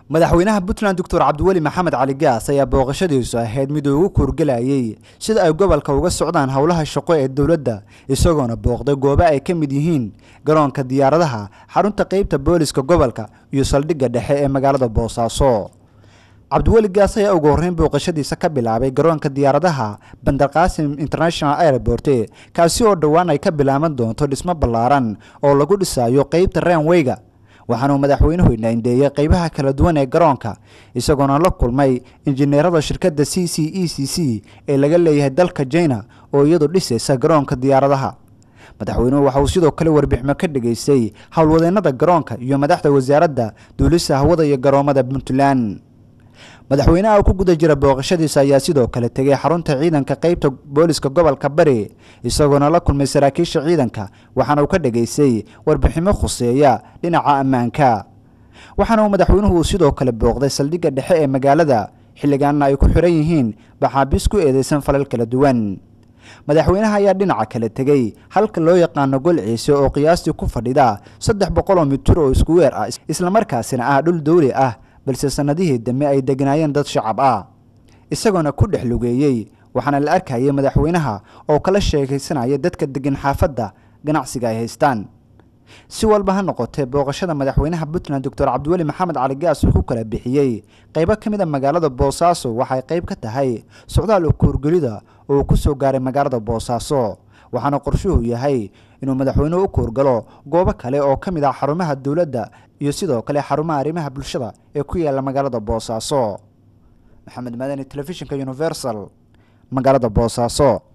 madaxweynaha puntland doctor cabdiweli maxamed cali gaas ayaa booqashadiisu ahayd mid uu ugu kuurgelayay sida ay gobolka uga socdaan howlaha shaqo ee dowladda isagoona booqday goobo ay ka mid yihiin garoonka diyaaradaha xarunta qeybta booliska gobolka iyo saldhigga dhexe ee magaalada boosaaso cabdiweli gaas ayaa ugu horreyn booqashadiisa ka bilaabay garoonka diyaaradaha bandarqaasim international airport kaasi oo dhowaan ay ka bilaaban doonto dhismo ballaaran oo lagu dhisayo qeybta ranweyga waxaanuu madaxweynuhu indhaindheeyey qeybaha kala duwan ee garoonka isagoona la kulmay injineerada shirkadda c c e c c ee laga leeyahay dalka jina oo iyadu dhisaysa garoonka diyaaradaha madaxweynuhu waxa uu sidoo kale warbiximo ka dhageystay howlwadeennada garoonka iyo madaxda wasaaradda duulista hawada iyo garoomada puntland madaxweynaha oo ku guda jira booqashadiisa ayaa sidoo kale tegay xarunta ciidanka qeybta booliska gobolka bari isagoona la kulmay saraakiisha ciidanka waxaana uu ka dhageystay warbiximo khuseeya dhinaca ammaanka waxaana uu madaxweynuhu uu sidoo kale booqday saldhigga dhexe ee magaalada xilligaanna ay ku xiran yihiin baxaabiis ku eedeysan falal kala duwan madaxweynaha ayaa dhinaca kale tegey halka loo yaqaano gol ciise oo qiyaastii ku fadhida saddex boqoloo mitir oo isku weer ah islamarkaasina ah dhul dawli ah balse sannadihii dambe ay degnaayeen dad shacab ah isagoona ku dhex lugeeyey waxaana la arkayay madaxweynaha oo kala sheekaysanaya dadka degan xaafadda ganacsiga ay haystaan si walba ha noqotee booqashada madaxweynaha puntland doctor cabdiweli maxamed cali gaas uu ku kala bixiyey qaybo ka mid a magaalada boosaaso waxay qayb ka tahay socdaal ukuurgelida oo uu ku soo gaaray magaalada boosaaso waxaana qorshuhu yahay inuu madaxweynuhu u kuurgalo goobo kale oo ka mid ah xarumaha dowladda iyo sidoo kale xarumaha arrimaha bulshada ee ku yaala magaalada boosaaso maxamed madani telefishinka universal magaalada boosaaso